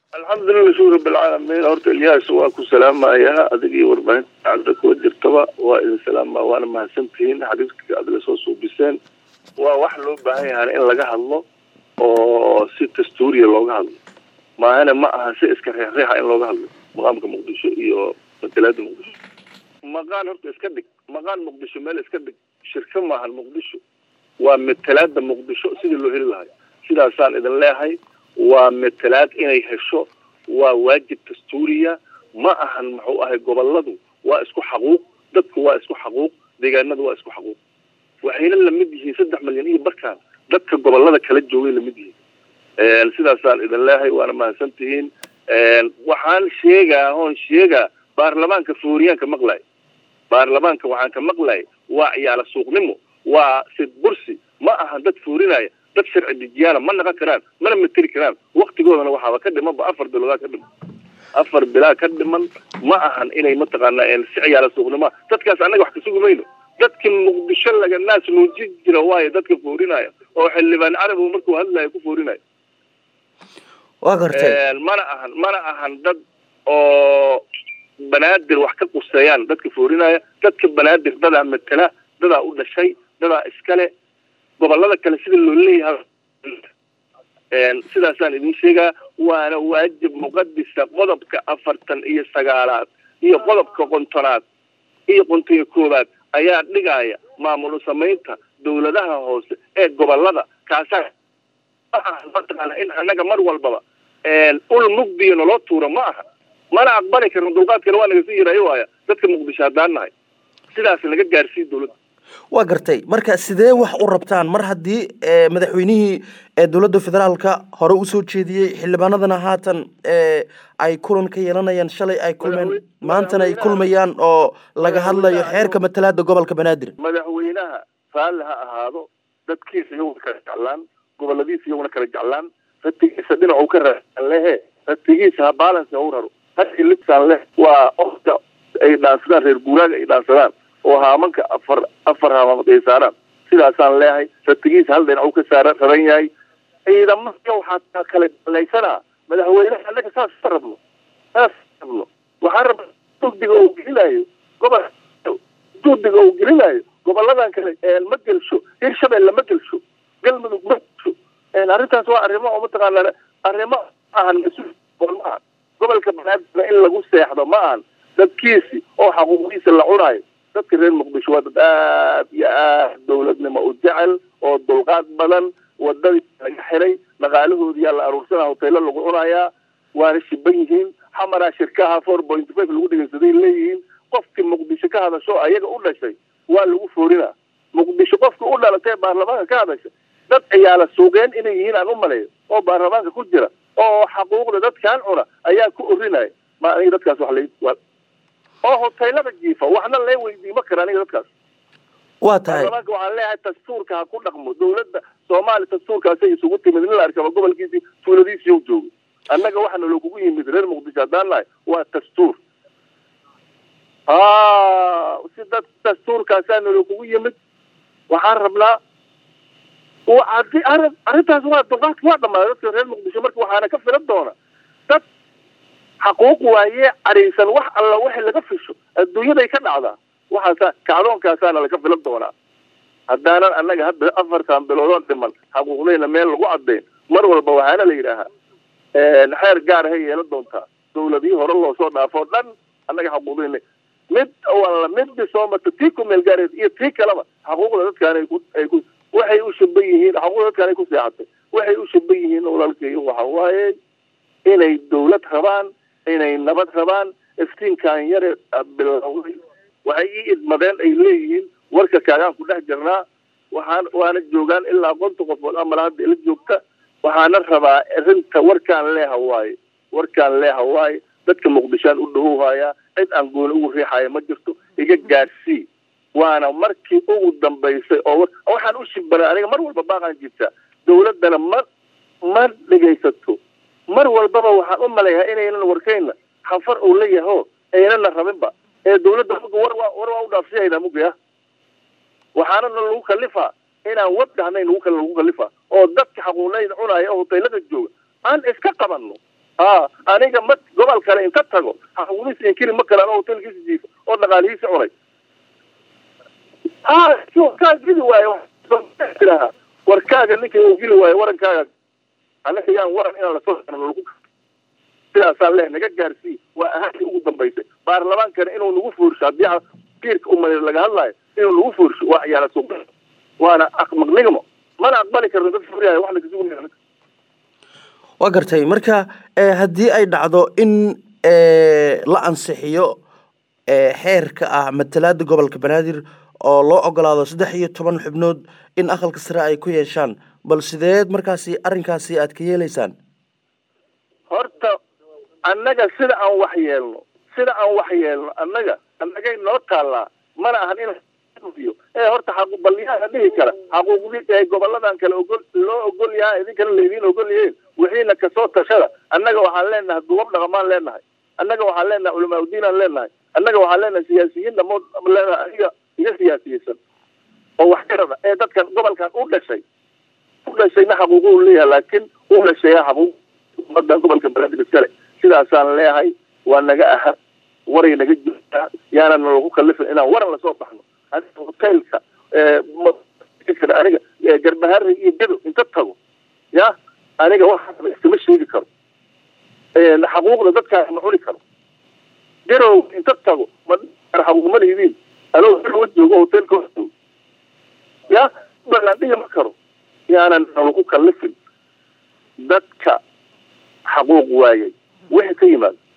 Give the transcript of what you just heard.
alxamdulilah shukr rabilcaalamiin horta ilyaas waa ku salaamayaa adigii warbaahinta cadda kuwa jirtaba waa idin salaama waana mahadsantihiin xadiiska aad la soo suubiseen waa wax loo baahan yahaana in laga hadlo oo si dastuuriya looga hadlo maahane ma aha si iska reexreexa in looga hadlo maqaamka muqdisho iyo matalaada muqdisho maqaan horta iska dhig maqaan muqdisho meel iska dhig shirka maahan muqdisho waa matalaada muqdisho sidii loo heli lahay sidaasaan idin leehay waa matalaad inay hesho waa waajib dastuuriya ma ahan muxuu ahay goboladu waa isku xaquuq dadku waa isku xaquuq deegaanadu waa isku xaquuq waxayna lamid yihiin saddex milyan iyo barkaan dadka gobolada kala joogay lamid yihiin sidaasaan idin leehay waana mahadsan tihiin waxaan sheegaa oon sheegaa baarlamaanka fooriyaanka maqlay baarlamaanka waxaan ka maqlay waa ciyaala suuqnimo waa sid bursi ma ahan dad foorinaya dad sharci dejiyaana ma naqon karaan mana materi karaan waktigoodana waxaaba ka dhimanba afar biloodaa ka dhiman afar bilaa ka dhiman ma ahan inay mataqaanaa si ciyaala suuqnimoa dadkaas annaga wax ka sugi mayno dadkii muqdisho laga naas nuuji jira waayo dadka foorinaya oo xildhibaan carabi markuu hadlayo ku foorinaya waa gartay mana ahan mana ahan dad oo banaadir wax ka quseeyaan dadka foorinaya dadka banaadir dadaa matala dadaa u dhashay dadaa iskale gobolada kale sida loo leeyahay sidaasaan idin sheegaa waana waajib muqadisa qodobka afartan iyo sagaalaad iyo qodobka qontonaad iyo qontiga koowaad ayaa dhigaya maamul samaynta dawladaha hoose ee gobolada kaasaa mataqaana in annaga mar walbaba ul mugdiya naloo tuuro ma aha mana aqbali karno dulqaadkana waa naga sii yarayo waaya dadka muqdisho haddaan nahay sidaas naga gaarsiiy dawladda waa gartay marka sidee wax u rabtaan mar haddii madaxweynihii dowladda federaalka hore usoo jeediyey xildhibaanadana haatan ay kulan ka yeelanayaan shalay ay kulmeen maantana ay kulmayaan oo laga hadlayo xeerka matalaada gobolka banaadir madaxweynaha raalli ha ahaado dadkiisa iyaguna kala jeclaan goboladiisa iyaguna kala jeclaan ratigiisa dhinacu ka raaan lehe ratigiisa ha balance ha u raro hadii lisaan leh waa ofka ay dhaansadaan reer guuraaga ay dhaansadaan oo haamanka afar afar haamamood ay saaraan sidaasaan leehay ratigiisa hal dhinac u ka saara raran yahay ciidamada waxaa kala dalaysanaa madaxweyneha annaga saas ma rabno saas rabno waxaan rabna juhdiga uu gelinayo gobol juhdiga uu gelinayo goboladan kale ma gelsho hirshabelle ma gelsho galmudug ma gelsho arrintaas waa arrimo oo mataqaana arrimo ahan mas-uul ma ahan gobolka banaadir in lagu seexdo ma ahan dadkiisi oo xaquuqdiisa la cunaayo dadka reer muqdisho waa dad aad iyo aad dawladnimo u jecel oo dulqaad badan wadadii laga xiray dhaqaalahoodiyaa la aruursanaa hoteelo lagu cunayaa waana shiban yihiin xamaraa shirkaha four point five lagu dhegeysaday leeyihiin qofkii muqdisho ka hadasho ayaga u dhashay waa lagu foorinaa muqdisho qofkii u dhalatay baarlamaanka ka hadasha dad ciyaala suuqeen inay yihiin aan u maleeyo oo baarlamaanka ku jira oo xaquuqda dadkaan cuna ayaa ku orinaya ma aniga dadkaas wax la oo hoteelada jiifa waxna lee weydiima kara aniga dadkaas waa tahay baarlamaanka waxaan leeyahay dastuurka ha ku dhaqmo dawladda soomaaliya dastuurkaasay isugu timid in la arkaba gobolkiisii tuuladiisii u joogo annaga waxaana lookugu yimid reer muqdisho haddaan nahay waa dastuur ha si dad dastuurkaasaana lookugu yimid waxaan rabnaa adi arrin arrintaas waa dulqaadka waa dhamaaday dadka reer muqdisho marka waxaana ka filan doona dad xaquuq waaye cadhaysan wax alla wixii laga fisho adduunyaday ka dhacdaa waxaasa kacdoonkaasaana laga filan doonaa haddaanan annaga hadda afartan biloodoon dhiman xaquuqdayna meel lagu caddayn mar walba waxaana la yidhaahaa xeer gaar hay yeelan doontaa dawladihii hore loo soo dhaafoo dhan annaga xaquuqdayna mid walla midbi soo marta tii ku meel gaareed iyo tii kaleba xaquuqda dadkaan ay ku ay ku waxay u shaban yihiin xaquuqda dadkaan ay ku seexatay waxay u shaban yihiin walaalkeeyo waxa waaye inay dawlad rabaan inay nabad rabaan iftiinkan yare bilowday waxay ii idmadeen ay leeyihiin warka kaagaan ku dhex jirnaa waxaan waana joogaan ilaa konta qofood amala hadda ila joogta waxaana rabaa arrinta warkaan leeha waaye warkaan leeha waaye dadka muqdishaan u dhawowhayaa cid aan gooni ugu riixaya ma jirto iga gaarsii waana markii ugu dambaysay oo waxaan u shibana aniga mar walba baaqaan jirtaa dawladdana ma ma dhegaysato mar walbaba waxaan u maleeyahay inaynan warkayna xanfar uu la yaho aynana rabinba ee dawladda muga war waa war waa u dhaafsiyayna mugaya waxaanana lagu kalifaa inaan wad dhahnayn lagu lagu kalifaa oo dadka xaquuqnayda cunaya oo hoteelada jooga aan iska qabanno ha aniga ma gobol kale inta tago xaquuqdiisa inkiri ma kale anoo hotelkiisa jiifa oo dhaqaalihiisa cunay ha kaa gili waayo tiraha warkaaga ninka uu gili waayo warankaaga anaga yaan waran inaan lasoo lagu sidaasaan leh naga gaarsii waa ahaantii ugu dambaysay baarlamaankana inuu nagu fuursho haddii kiirka umadeer laga hadlaayo inuu nagu fuursho waa ciyaala suuq waana aqmaqnigmo mana aqbali karno dad furiyahay wax lakasugunaya waa gartay marka haddii ay dhacdo in la ansixiyo xeerka ah matalaada gobolka banaadir oo loo ogolaado saddex iyo toban xubnood in aqalka sare ay ku yeeshaan bal sideed markaasi arrinkaasi aad ka yeelaysaan horta annaga sida aan wax yeelno sida aan wax yeelno annaga annagay noo taallaa mana ahan in ee horta xaquuqbalyaha dhihi kara xaquuqdii ee goboladan kale ogol loo ogol yahay idinkana laydiin ogol yihiin wixiina kasoo tashada annaga waxaan leenahay duwab dhaqamaan leenahay annaga waxaan leenahay culamaa udiinaan leenahay annaga waxaan leenahay siyaasiyiin dhamood leenahay aniga iga siyaasiyeysan oo wax garada ee dadkan gobolkan u dhashay u dhashayna xaquuqu leeyahay laakiin u dhashaya xaquuq umadan gobolka banaadir iskale sidaasaan leeyahay waa naga aha waray naga jirtaa yaanan lagu kalifin inaan waran lasoo baxno aniga hotelka aniga garbahari iyo gedo inta tago ya aniga waxaaba iskama sheegi karo xaquuqda dadkaas ma cuni karo garow inta tago ma xaquuq ma lihidiin anoo garowa joogo hotelka joogo ya balaan dhihi ma karo yaanan lagu kalifin dadka xaquuq waayay wixii ka yimaado